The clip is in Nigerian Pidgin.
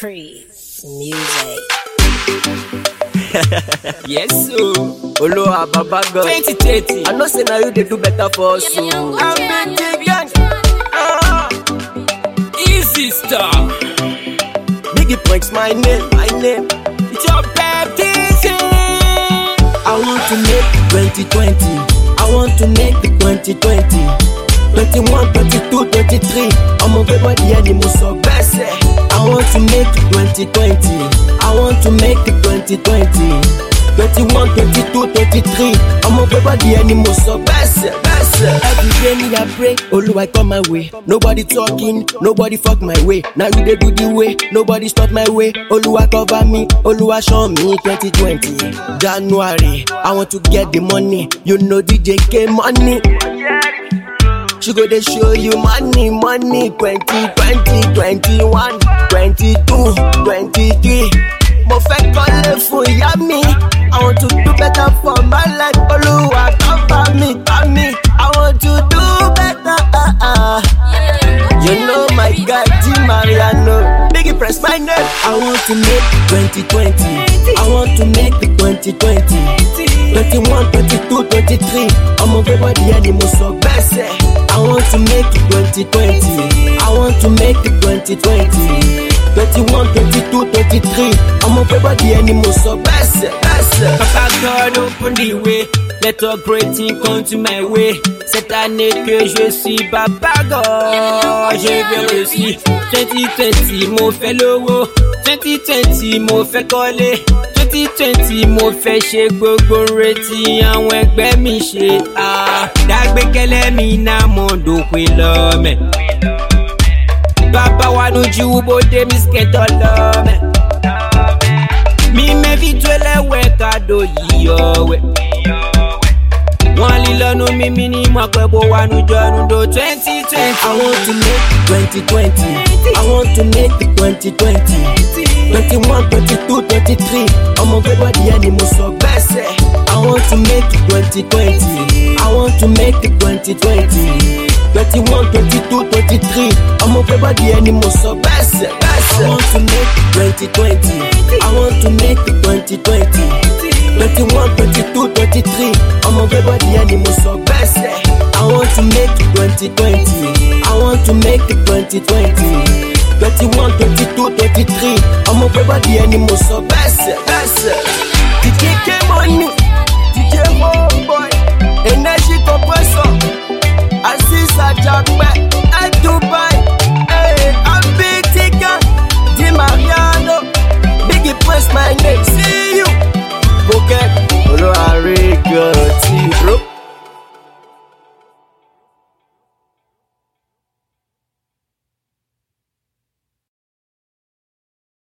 Chris Music. yes so olowa baba god 2030 i know say na you dey do better for us o i'm big gang ah easy star biggie pranks my name my name it's your baptism I want to make 2020. I want to make the 2020. 21, 22, 23. I'm a baby ẹni mo sọ gbẹ́sẹ̀. I want to make it 2020. I want to make it 2020. 21, 22, 23. I'm a baby ẹni mo sọ gbẹ́sẹ̀ gbẹ́sẹ̀. Every day me I pray, Oluwa come my way. Nobody talking, nobody fuck my way. Now you dey do the way, nobody stop my way. Oluwa cover me, Oluwa show me 2020. January, I want to get the money. You know DJ K money. She go dey show you money, money. 20, 20, 21, 22, 23. Mo fẹ́ kọ́lé fún ìyá mi. I want to do better for my life. Olúwa cover me, cover me. I want to do better. Uh, uh. You know my guy, T Mariano. Biggie press my name. I want to make 2020. I want to make the 2020. 21, 22, 23. I'm a baby ẹni mo sọ gbẹ́sẹ̀. I want to make it 2020. I want to make it 2020. 21, 22, 23. I'm a baby ẹni mo sọ gbẹ́sẹ̀ gbẹ́sẹ̀. Papa God open the way, let all great things come to my way. Cette année que je suis Papa God, je vais réussir. 2020 mo fẹ́ lówó, 2020 mo fẹ́ kọ́lé, 2020 mo fẹ́ ṣe gbogbo retí àwọn ẹgbẹ́ mi ṣe. Ah, Dágbékẹ́lẹ́ mi náà mo dòpin lọ́mẹ̀. Bàbá wa lójú bóde mi skẹ́tọ̀ lọ́mẹ̀. Mi mevitwelewe kado yiyowe Wọ́n lílọ́nu mímí ní mọ̀pẹ́bó wa nùjọ́nu do twenty twenty. I want to make 2020. I want to make the 2020. 21, 22, 23. I'm a baby ẹni mo sọ gbẹ́sẹ̀. I want to make it 2020. I want to make it 2020. 21, 22, 23. I'm a baby ẹni mo sọ gbẹ́sẹ̀ gbẹ́sẹ̀. I want to make it 2020. I want to make it 2020. 21, 22, 23. I'm a baby ẹni mo sọ gbẹ́sẹ̀. I want to make it 2020. I want to make it 2020. 21, 22, 23. I'm a baby ẹni mo sọ gbẹ́sẹ̀ gbẹ́sẹ̀. DJ K money, DJ homeboy, energy compressor, Aziz Ajagbe.